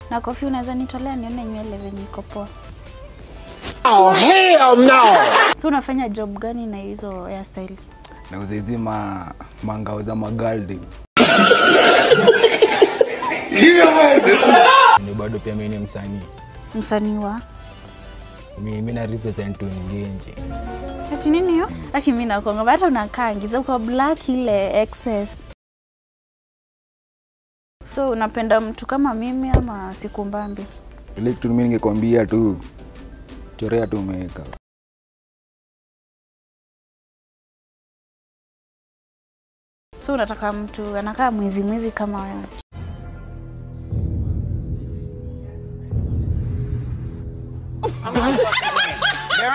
Na kofi unaweza nitolea nione nywele venye iko poa. Oh, hell no! So unafanya job gani na hizo hairstyle? nauza hizi ma mangao za magaldi ni bado pia mi ni msanii Msanii wa mi, mi na represent Ngenje ati nini hiyo? Aki mimi nakonga hata unakaa ngiza uko black ile excess. So unapenda mtu kama mimi ama siku mbambi? ile kitu mi ningekwambia tu chorea tu umeweka So unataka mtu anakaa mwizi mwizi kama wewe?